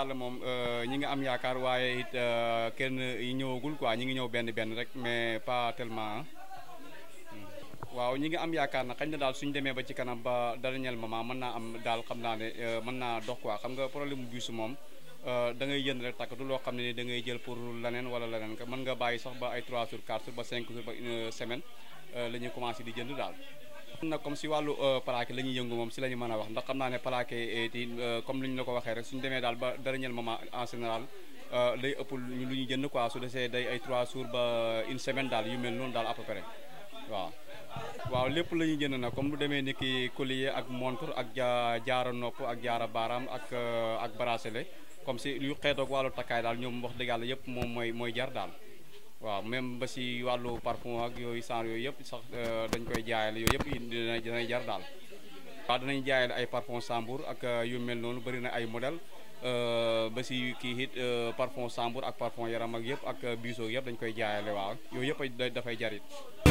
yàlla moom ñi ngi am yaakaar waaye it kenn yi ñëwagul quoi ñi ngi ñëw benn benn rek mais pas tellement waaw ñi ngi am yaakaar na xañ na daal suñu demee ba ci kanam ba dernier moment mën naa am daal xam naa ne mën naa dox quoi xam nga problème mu biisu moom da ngay jënd rek takk du loo xam ne ni da ngay jël pour leneen wala leneen mën nga bàyyi sax ba ay 3 jours 4 jours ba 5 jours ba une semaine la ñuy commencé di jënd daal. nag comme si wàllu plaqué la ñuy yëngu moom si la ñu mën a wax ndax xam naa ne plaqué ti comme li ñu la ko waxee rek suñu demee daal ba dernier moment en général day ëpp lu ñu jënd quoi su desee day ay 3 jours ba une semaine daal yu mel noonu daal à peu près waaw. waaw lépp la ñuy jënd nag comme lu demee ni ki collier ak montre ak ja jaara nopp ak jaara baaraam ak ak bracelet comme si lu xeetoog wàllu takkaay daal ñoom wax dëgg yàlla yëpp moom mooy mooy jar daal waaw même ba si wàllu parfum ak yooyu genre yooyu yëpp sax dañ koy jaayale yooyu yëpp dina dinay jar daal waaw danañ jaayale ay parfum Sambour ak yu mel noonu bëri na ay modèle ba si kii it parfum Sambour ak parfum yaram ak yëpp ak biso yëpp dañ koy jaayale waaw yooyu yëpp dafay jarit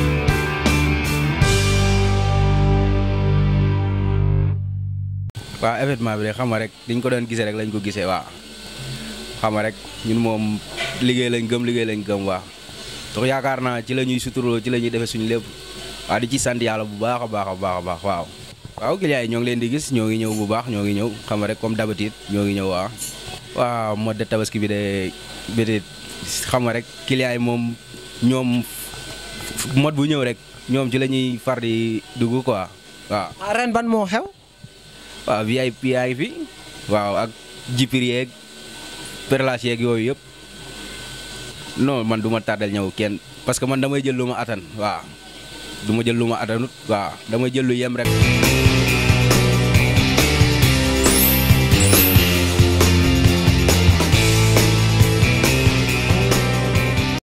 waaw événement bi de xam nga rek diñ ko doon gisee rek lañ ko gisee waaw xam nga rek ñun moom liggéey lañ gëm liggéey lañ gëm waaw dox yaakaar naa ci la ñuy suturoo ci la ñuy defee suñu lépp waaw di ci sant yàlla bu baax a baax a baax a baax waaw. waaw clients yi ñoo ngi leen di gis ñoo ngi ñëw bu baax ñoo ngi ñëw xam nga rek comme d'habitude ñoo ngi ñëw waaw. waaw mode de tabaski bi de peut-être xam nga rek clients yi moom ñoom mode bu ñëw rek ñoom ci la ñuy far di dugg quoi waaw. ren ban moo xew. waaw VIP yaa ngi fi waaw ak jipir yeeg perlas yeeg yooyu yëpp non man du ma tardel ñëw kenn parce que man damay jël lu ma atan waaw du ma jël lu ma atanut waaw damay jël lu yem rek